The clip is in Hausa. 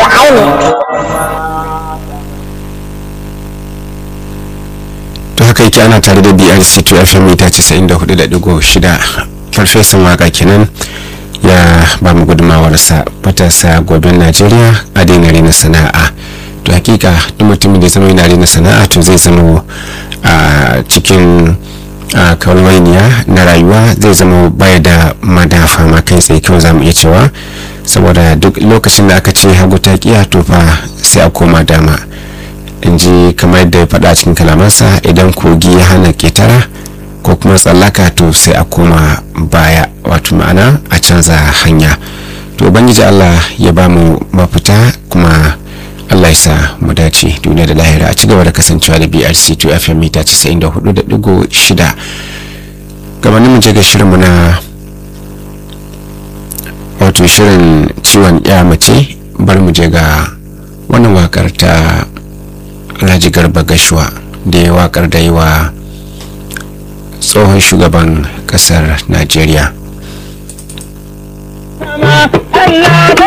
aini to haka yake ana tare da brc 2 fm mita 94.6 farfesan waka kenan ya ba mu gudumawarsa matasa goben najeriya a daina rena sana'a to hakika duk mutumin da zama yana rena sana'a to zai zama a cikin a kalwainiya na rayuwa zai zama baya da madafa ma kai tsaye kawai zamu iya cewa saboda duk lokacin da aka ce hagu ta kiya to fa sai a koma dama in ji kamar yadda ya faɗa cikin kalamansa idan kogi ya hana ketara ko kuma tsallaka to sai a koma baya wato ma'ana a canza hanya to ubangiji allah ya ba mu mafita kuma allah ya sa mu dace duniya da lahira a cigaba da kasancewa da brc 2 fm mita 94.6 gabanin mu je ga shirinmu na wato shirin ciwon ya mace bar mu je ga wannan wakar ta alhaji garba gashuwa da ya wakar da yi wa tsohon shugaban kasar najeriya Allah